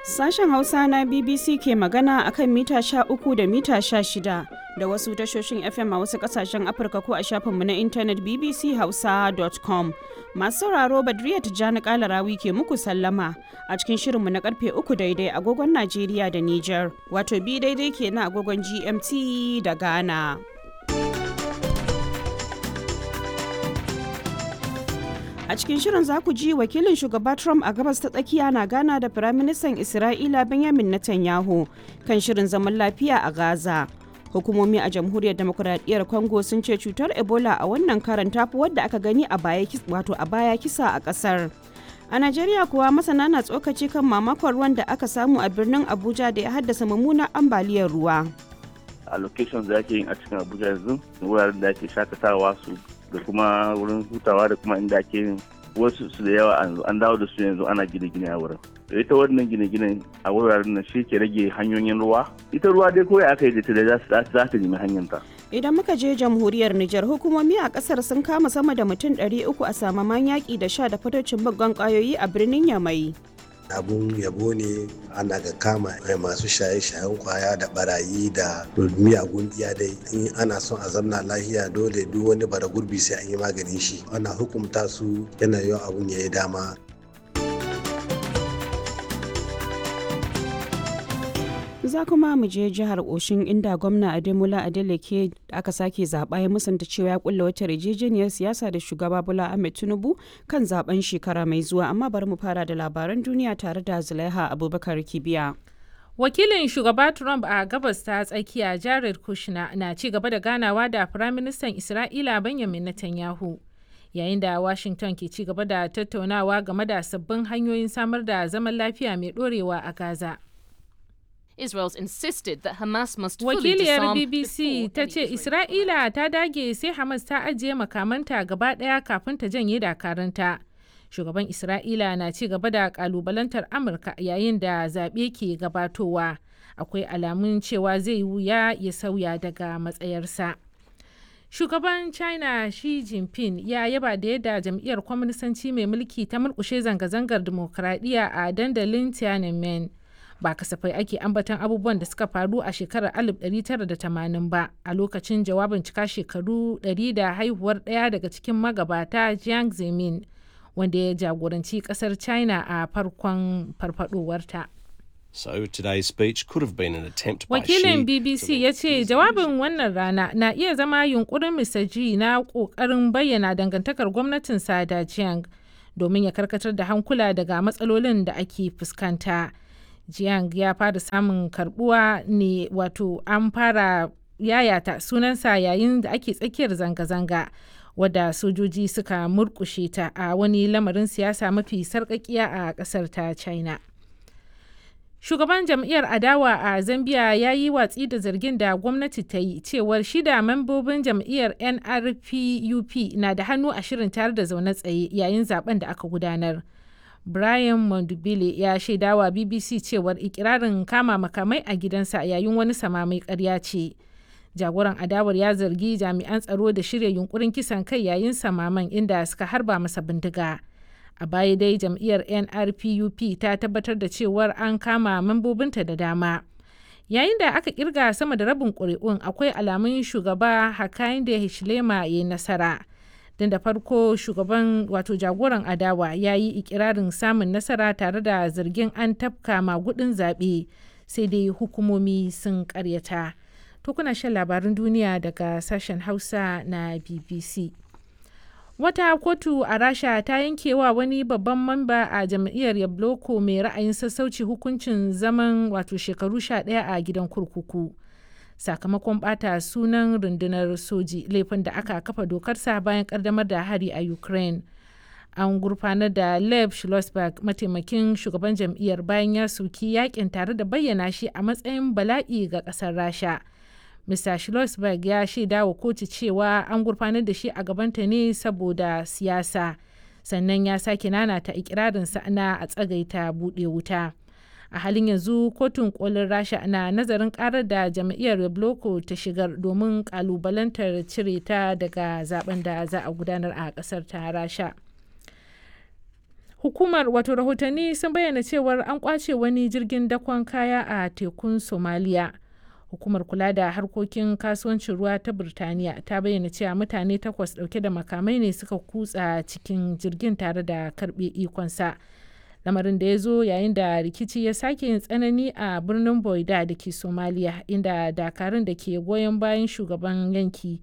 Sashen Hausa na BBC ke magana akan mita sha uku da mita sha shida da wasu tashoshin FM a wasu kasashen Afirka ko a shafinmu na intanet bbchausa.com. Masu sauraro Badriya Tijjani Kalarawi ke muku sallama a cikin shirinmu na karfe uku daidai agogon Najeriya da Nijar, wato bi daidai ke na agogon GMT da Ghana. A cikin shirin za ku ji wakilin shugaba Trump a gabas ta tsakiya na gana da Firaministan Isra'ila Benjamin Netanyahu kan shirin zaman lafiya a Gaza. Hukumomi a Jamhuriyar Demokuraɗiyyar Congo sun ce cutar Ebola a wannan karan tafi wadda aka gani a baya wato a baya kisa a ƙasar. A Najeriya kuwa masana na tsokaci kan mamakon ruwan da aka samu a birnin Abuja da ya haddasa mummunan ambaliyar ruwa. a locations da ake yin a cikin abuja yanzu wuraren da ake shakatawa su da kuma wurin hutawa da kuma inda ake yin wasu su da yawa an dawo da su yanzu ana gine-gine a wurin da ita wannan gine-gine a wuraren nan shi ke rage hanyoyin ruwa ita ruwa dai kawai aka yi da ta za ta nemi hanyar Idan muka je jamhuriyar Nijar hukumomi a kasar sun kama sama da mutum 300 a samaman yaƙi da sha da fatocin baggon ƙwayoyi a birnin Yamai. abun yabo ne ana ga kama masu shaye-shayen kwaya da barayi da miyagun iya dai in ana son a zamna lahiya dole duk wani bara gurbi sai an yi maganin shi ana hukumta su yana yawan abun ya yi dama za kuma mu je jihar oshin inda gwamna ademola adeleke da aka sake zaɓa ya musanta cewa ya kulla wata yarjejeniyar siyasa da shugaba bola ahmed tinubu kan zaben shekara mai zuwa amma bari mu fara da labaran duniya tare da zulaiha abubakar kibiya wakilin shugaba trump a gabas ta tsakiya jared kushner na ci gaba da ganawa da firaministan isra'ila benjamin netanyahu yayin da washington ke ci gaba da tattaunawa game da sabbin hanyoyin samar da zaman lafiya mai dorewa a gaza Israel's insisted that Hamas must fully Wakiliyar disarm BBC before ta any ce Israeli Isra'ila ta dage sai Hamas ta ajiye makamanta gaba ɗaya kafin ta janye dakaranta. Shugaban Isra'ila na ci gaba da kalubalantar Amurka yayin da zaɓe ke gabatowa. Akwai alamun cewa zai wuya ya sauya daga matsayarsa. Shugaban China Xi Jinping ya yaba da yadda jam'iyyar kwaminisanci mai mulki ta murkushe zanga-zangar dimokuraɗiyya a dandalin Tiananmen. ba kasafai ake ambaton abubuwan da suka faru a shekarar 1980 ba a lokacin jawabin cika shekaru 100 da haihuwar ɗaya daga cikin magabata Jiang Zemin wanda ya jagoranci kasar China a farkon farfadowarta. So today's speech could have been an attempt by Wakilin Xi BBC to ya ce jawabin wannan rana na iya zama yunkurin Mr. G na ƙoƙarin bayyana dangantakar gwamnatinsa da Jiang domin ya karkatar da hankula daga matsalolin da ake fuskanta. Jiang ya fara samun karbuwa ne wato an fara yayata sunansa yayin da ake tsakiyar zanga-zanga wadda sojoji suka murkushe ta a wani lamarin siyasa mafi sarkakiya a kasar ta china shugaban jam'iyyar adawa a zambia ya yi watsi da zargin da gwamnati ta yi cewar shida membobin jam'iyyar nrpup na da hannu a shirin tare da zaune tsaye yayin zaben da aka gudanar Brian Mondubile ya shaidawa BBC cewar ikirarin kama makamai a gidansa yayin wani samamai karya ce. Jagoran adawar ya zargi jami'an tsaro da shirya yunkurin kisan kai yayin samaman inda suka harba masa bindiga. A baya dai jam'iyyar NRPUP ta tabbatar da cewar an kama membobinta da dama. Yayin da aka kirga sama da rabin ƙuri'un akwai alamun shugaba Hakainde Hichilema ya yi nasara. don da farko shugaban wato jagoran adawa ya yi ikirarin samun nasara tare da zargin an tafka magudin zaɓe sai dai hukumomi sun karyata to kuna shan labarin duniya daga sashen hausa na bbc wata kotu a rasha ta yankewa wani babban mamba a jam'iyyar yabloko mai ra'ayin sassauci hukuncin zaman wato shekaru 11 a gidan kurkuku sakamakon bata sunan rundunar soji laifin da aka kafa dokarsa bayan kaddamar da hari a ukraine an gurfanar da lev schlossberg mataimakin shugaban jam'iyyar bayan ya soki yakin tare da bayyana shi a matsayin bala'i ga kasar rasha mr schlossberg ya shaida wa kotu cewa an gurfanar da shi a gabanta ne saboda siyasa sannan ya sake nanata ikirarinsa na a tsagaita buɗe wuta. a halin yanzu kotun kolin rasha na nazarin karar da jam'iyyar rebloko ta shigar domin kalubalantar cire ta daga zaben da za a gudanar a kasar ta rasha hukumar wato rahotanni sun bayyana cewar an kwace wani jirgin dakon kaya a tekun somaliya hukumar kula da harkokin kasuwancin ruwa ta birtaniya ta bayyana cewa mutane takwas dauke da makamai ne suka kutsa cikin jirgin tare da karbe ikonsa lamarin da ya zo yayin da rikici ya sake yin tsanani a birnin boida da ke somaliya inda dakarun da ke goyon bayan shugaban yanki